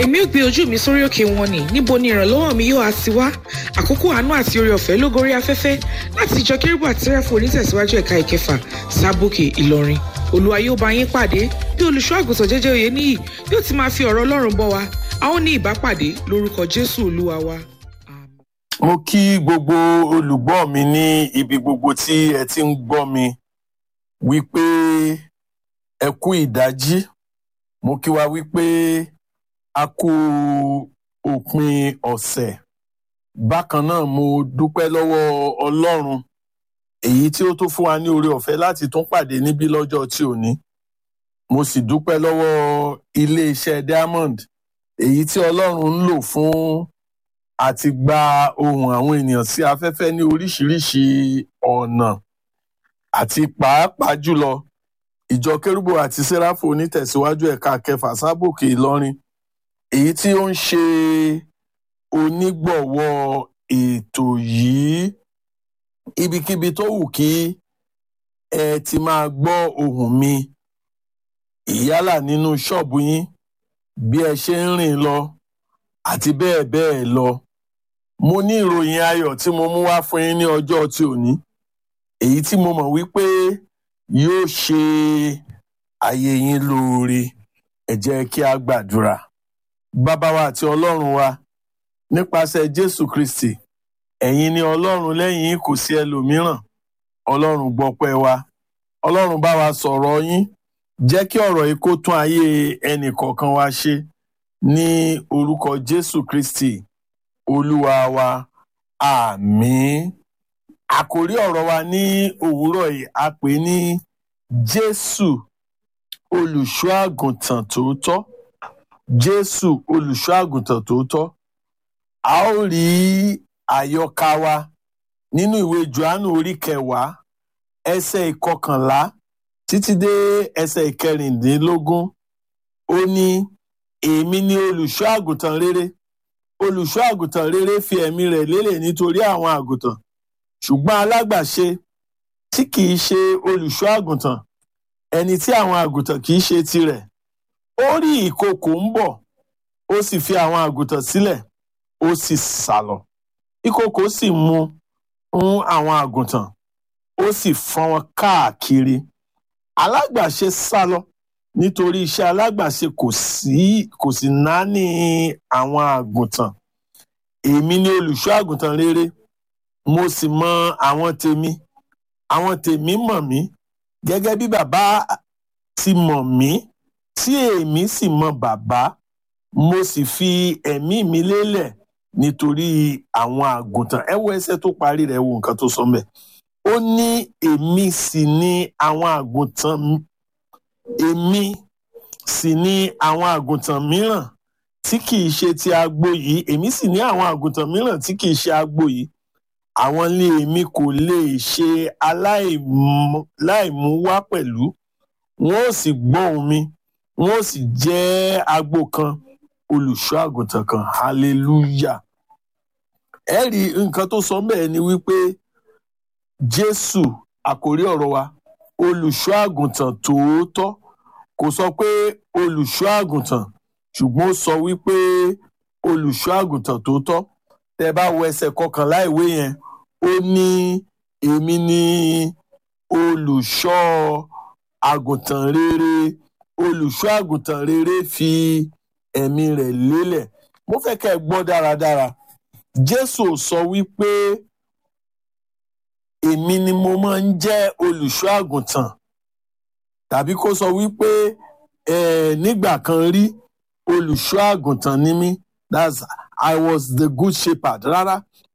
èmi ò gbé ojú mi sórí òkè wọn ni níbo ni ìrànlọ́wọ́ mi yóò á ti wá àkókò àánú àti oore ọ̀fẹ́ ló gorí afẹ́fẹ́ láti ìjọ kérúbù àti sẹ́ráfù onítẹ̀síwájú ẹ̀ka ìkẹfà sábòkè ìlọrin olúwa yóò bá yín pàdé bí olùṣọ́ àgùntàn jẹ́jẹ́ òye níyì yóò ti máa fi ọ̀rọ̀ ọlọ́run bọ́ wa a ó ní ìbápàdé lórúkọ jésù olúwa wa. mo kí gbogbo olùgbọ́ mi ní ibi gbogbo tí ẹ ti ń gbọ́ mi wípé ẹ kú ìdájí mo kí wa wípé a kú òpin ọ̀sẹ̀ bákan náà mo dúpẹ́ lọ́wọ́ ọlọ́run èyí tí ó tó fún wa ní oore ọ̀fẹ́ láti tún pàdé níbí lọ́jọ́ tí ò ní mo sì dúpẹ́ lọ́wọ́ iléeṣẹ́ diamond èyí tí ọlọ́run ń lò fún àti gba ohùn àwọn ènìyàn sí afẹ́fẹ́ ní oríṣiríṣi ọ̀nà àti pàápàá jùlọ ìjọ kérúbù àti sẹ́ráfù onítẹ̀síwájú ẹ̀ka kẹfà sábòkè ìlọrin èyí tí ó ń ṣe onígbọ̀wọ́ ètò yìí ibikíbi tó wù kí ẹ ti máa gbọ́ ohùn mi ìyálà nínú ṣọ́ọ̀bù yín bí ẹ ṣe ń rìn lọ àti bẹ́ẹ̀ bẹ́ẹ̀ lọ mo ní ìròyìn ayọ̀ tí mo mú wá fún yín ní ọjọ́ tí ò ní èyí tí mo mọ̀ wípé yóò ṣe ayé yín lóore ẹ jẹ́ kí a gbàdúrà bàbá wa àti ọlọ́run wa nípasẹ̀ jésù kristi ẹ̀yin ni ọlọ́run lẹ́yìn yín kò sí ẹlòmíràn ọlọ́run gbọ́pẹ́ wa ọlọ́run bá wa sọ̀rọ̀ yín jẹ́ kí ọ̀rọ̀ yìí kó tún ayé ẹnì kọ̀ọ̀kan wa ṣe ní orúkọ jésù kristi olúwa wa àmín àkòrí ọ̀rọ̀ wa ní òwúrọ̀ yìí a pè ní jésù olùṣọ́ àgùntàn tòótọ́ jésù olùṣọ́ àgùntàn tòótọ́ a ó rí àyọkà wa nínú ìwé johannu orí kẹwàá ẹsẹ̀ ìkọkànlá títí dé ẹsẹ̀ ìkẹrìndínlógún ó ní èmi ni olùṣọ́ àgùntàn rere olùṣọ́ àgùntàn rere fi ẹ̀mí rẹ̀ lélẹ̀ nítorí àwọn àgùntàn ṣùgbọ́n alágbàṣe tí kìí ṣe olùṣọ́ àgùntàn ẹni tí àwọn àgùntàn kìí ṣe tirẹ̀ ó rí ìkookò ń bọ̀ ó sì fi àwọn àgùntàn sílẹ̀ ó sì sálọ ìkookò sì mú ń àwọn àgùntàn ó sì fọ́n wọn káàkiri alágbàṣe sálọ nítorí iṣẹ́ alágbàṣe kò sí kò sì náání àwọn àgùntàn èmi ni olùṣọ́ àgùntàn rere mo sì mọ àwọn tèmi àwọn tèmi mọ̀ mí gẹ́gẹ́ bí bàbá ti mọ̀ mí tí èmi sì mọ bàbá mo sì fi ẹ̀mí mi lélẹ̀ nítorí àwọn àgùntàn ẹ wo ẹsẹ̀ tó parí rẹ̀ wo nǹkan tó sọ mẹ́ ó ní èmi sì ni àwọn àgùntàn èmi sì ni àwọn àgùntàn mìíràn tí kìí ṣe ti agbo yìí èmi sì ní àwọn àgùntàn mìíràn tí kìí ṣe agbo yìí àwọn ní èmi kò lè ṣe aláìmú wá pẹ̀lú wọn ò sì gbọ́ ohùn mi wọn ò sì jẹ́ agbo kan olùṣọ́ àgùntàn kan hallelujah ẹ rí nǹkan tó sọ bẹ́ẹ̀ ni wípé jésù àkórí ọ̀rọ̀ wa olùṣọ́ àgùntàn tòótọ́ kò sọ pé olùṣọ́ àgùntàn ṣùgbọ́n ó sọ wípé olùṣọ́ àgùntàn tòótọ́ tẹ bá wo ẹsẹ̀ kọkànlá ìwé yẹn ó ní èmi ni olùṣọ́ àgùntàn rere olùṣọ́ àgùntàn rere fi ẹ̀mí rẹ̀ lélẹ̀ mo fẹ́ kẹ́ ẹ gbọ́ dáradára jésù sọ wípé èmi ni mo máa ń jẹ́ olùṣọ́ àgùntàn tàbí kó sọ wípé nígbà kan rí olùṣọ́ àgùntàn ni mí that's I was the good shepherd rárá